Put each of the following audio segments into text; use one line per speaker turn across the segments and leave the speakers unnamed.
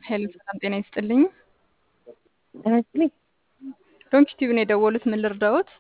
ሄሎ ሰላም ጤና ይስጥልኝ።
ይመስለኝ
ዶንኪ ቲቪ ነው የደወሉት። ምን ልርዳዎት?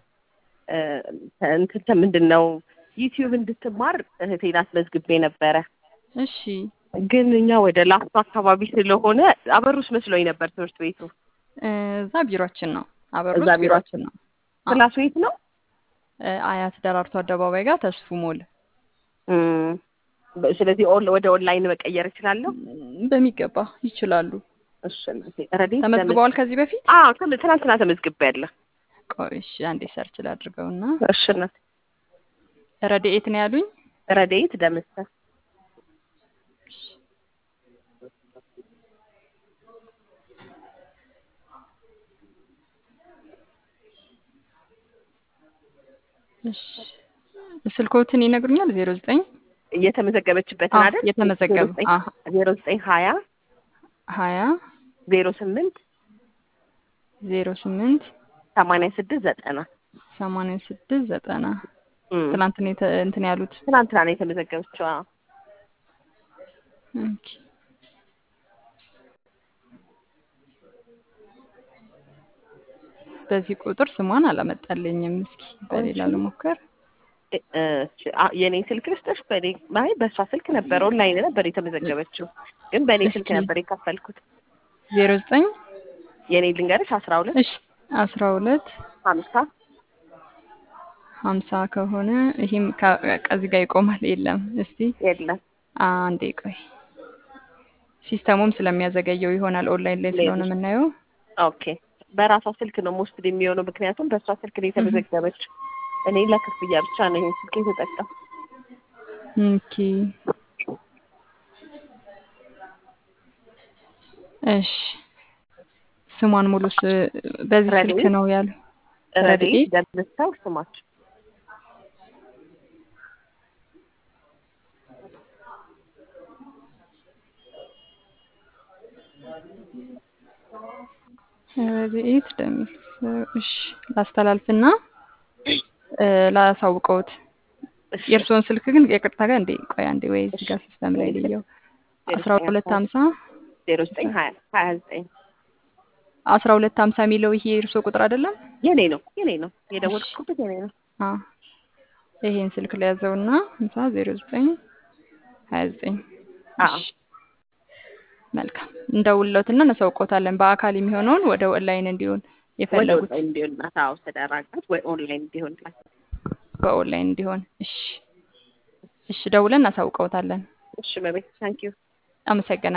እንትን ምንድን ነው ዩቲዩብ እንድትማር እህቴን አስመዝግቤ ነበረ።
እሺ
ግን እኛ ወደ ላፍቶ አካባቢ ስለሆነ አበሩስ መስሎኝ ነበር ትምህርት ቤቱ።
እዛ ቢሮችን ነው አበሩስ
እዛ ቢሮአችን
ቢሮችን ነው።
ክላሱ የት ነው?
እ አያት ደራርቱ አደባባይ ጋር ተስፉ ሞል
እም፣ በ- ስለዚህ ኦን- ወደ ኦንላይን መቀየር እችላለሁ?
በሚገባ ይችላሉ።
እሺ እናቴ። ረዴት
ተመዝግበዋል ከዚህ በፊት?
አዎ ትም- ትናንትና ተመዝግቤያለሁ።
ቆይ እሺ አንዴ ሰርች ላድርገውና
እሺ እናቴ።
ረድኤት ነው ያሉኝ።
ረዴት ደምሰ
እሺ ስልኮትን ይነግሩኛል? ዜሮ ዘጠኝ
እየተመዘገበችበትን
አዎ፣
አይደል?
የተመዘገበ አዎ፣
ዜሮ ዘጠኝ ሀያ
ሀያ
ዜሮ ስምንት
ዜሮ ስምንት
ሰማንያ ስድስት ዘጠና
ሰማንያ ስድስት ዘጠና
እም፣
ትናንት ነው የተ- እንትን ያሉት።
ትናንትና ነው የተመዘገበችው። አዎ።
ኦኬ። በዚህ ቁጥር ስሟን አላመጣልኝም። እስኪ በሌላ
እሺ።
ልሞክር።
እ- እሺ፣ አ- የኔ ስልክ ልስጥሽ? በኔ አይ በእሷ ስልክ ነበር ኦንላይን ነበር የተመዘገበችው፣ ግን በእኔ ስልክ
እስኪ።
ነበር የከፈልኩት።
ዜሮ ዘጠኝ
የኔ ልንገርሽ አስራ ሁለት
እሺ አስራ ሁለት
ሀምሳ
ሀምሳ ከሆነ ይህም ከ- ከዚህ ጋር ይቆማል። የለም እስቲ
የለም
አንዴ ቆይ፣ ሲስተሙም ስለሚያዘገየው ይሆናል ኦንላይን ላይ ስለሆነ
ሌሎች-
የምናየው።
ኦኬ። በራሷ ስልክ ነው ሞስትሊ የሚሆነው፣ ምክንያቱም በእሷ ስልክ ነው የተመዘገበችው። እኔ ለክፍያ ብቻ ነው ይሄን ስልክ የተጠቀም
ኦኬ እሺ ስሟን ሙሉ ስ በዚህ ስልክ
ረድኤት?
ነው ያሉ
ረዴት
ረድኤት?
ደምሰው ስማቸው
ረድኤት ደሚል እሺ ላስተላልፍና እ ላሳውቀውት
እሺ።
የእርስዎን ስልክ ግን የቅርታ ጋር እንዴ ቆይ አንዴ ወይ እዚህ ጋር ሲስተም ላይ
እሺ።
ልየው
ዜሮ
አስራ
ዘጠኝ
ሁለት ሀምሳ
ዜሮ ዘጠኝ ሀያ ሀያ ዘጠኝ
አስራ ሁለት ሀምሳ የሚለው ይሄ የእርስዎ ቁጥር አይደለም?
የኔ ነው የኔ ነው የደወልኩበት የኔ ነው።
አ ይሄን ስልክ ላይ ያዘውና ሀምሳ ዜሮ ዘጠኝ ሀያ ዘጠኝ
አዎ
እሺ መልካም እንደውለትና እናሳውቀውታለን። በአካል የሚሆነውን ወደ ኦንላይን እንዲሆን
ወደ
የፈለጉት
ኦንላይን እንዲሆን ናት። አዎ ተደራጋት ወይ ኦንላይን እንዲሆን ናት።
በኦንላይን እንዲሆን። እሺ እሺ፣ ደውለን እናሳውቀውታለን።
እሺ መቤት ታንኪዩ
አመሰግናለሁ።